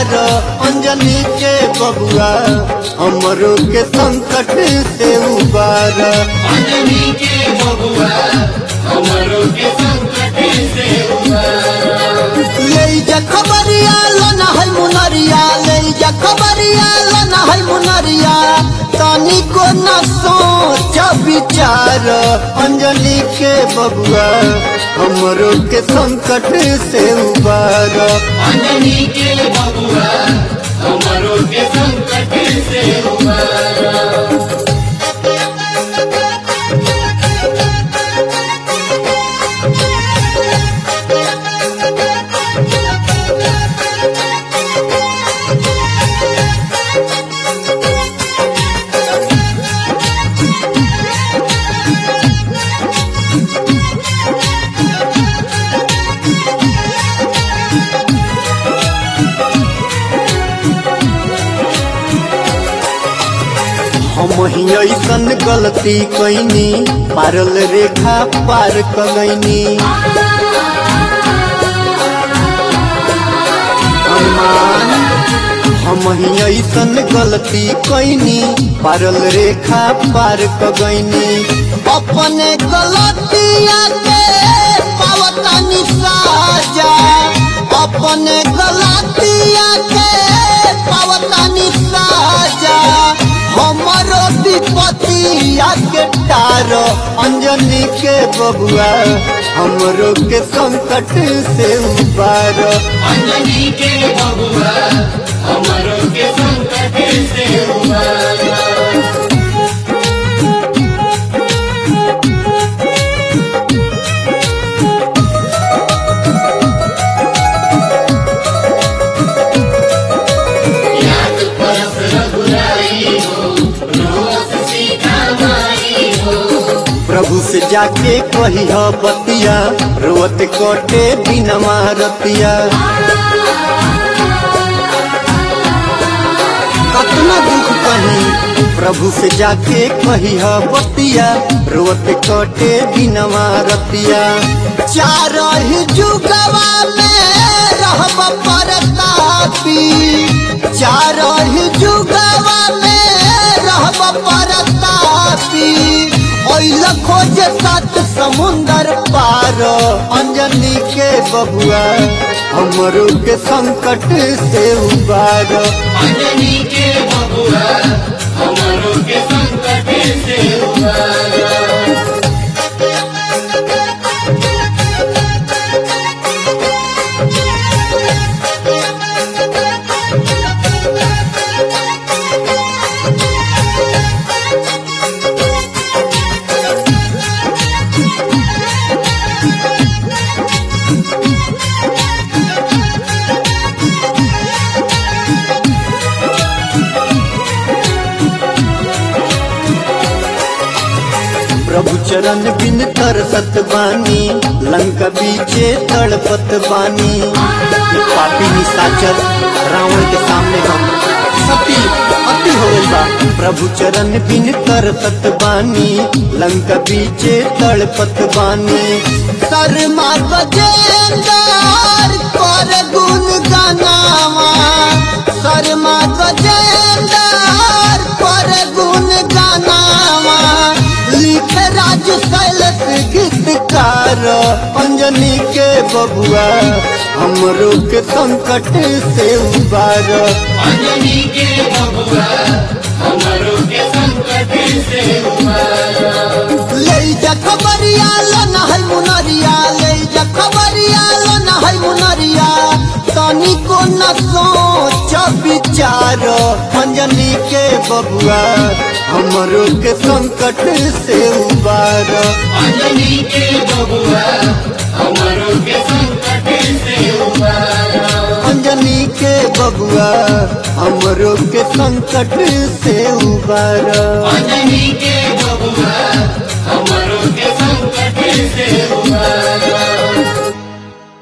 चार अंजनी के बबुआ हमरो के संकट से उबार अंजनी के बबुआ हमरो के संकट से उबार ले जा खबरिया लन है मुनरिया ले जा खबरिया लन है मुनरिया तनी को न सोच विचार अंजनी के बबुआ हमरो के संकट से उबार अंजनी के बबुआ हमरो के संकट से उबार हम ही ऐसन गलती कैनी पारल रेखा पार कगैनी हनुमान हम ही ऐसन गलती कैनी पारल रेखा पार कगैनी अपने गलतिया के पावतानी साजा अपने गलतिया के पावतानी साजा हमरो विपतिया के टार अंजनी के बबुआ हमरो के संकट से उबार अंजनी के बबुआ हमरो के संकट से उबार याद परस रघुराई हो रोस सीता माई हो प्रभु से जाके कही बतिया रोत कटे दिन रतिया कतना दुख कही प्रभु से जाके कही बतिया रोत कटे दिन रतिया चार ही जुगवा में रहब परतापी चार ही जुगवा में रहब परतापी ओइल खोज सात समुंदर पार अंजनी के बबुआ हमरो के संकट से उबार अंजनी के बबुआ हमरो के संकट से उबार प्रभु चरण बिन तरसत बानी लंका बीचे तड़पत बानी ये पापी निशाचर रावण के सामने हम सती अति हो गइल बा प्रभु चरण बिन तरसत बानी लंका बीचे तड़पत बानी शर्मा गजेंद्र कर गुण गानावा शर्मा गजेंद्र कर गुण गानावा लिख राज शैलस गीतकार अंजनी के बबुआ हमरो के संकट से उबार अंजनी के बबुआ हमरो के संकट से उबार ले जा खबरिया लन है मुनरिया ले जा खबरिया लन है मुनरिया तनी को न सोच विचार अंजनी के बबुआ हमरो के संकट से उबार अंजनी के बबुआ हमरो के संकट से उबार अंजनी के बबुआ हमरो के संकट से उबार अंजनी के बबुआ हमरो के संकट से उबार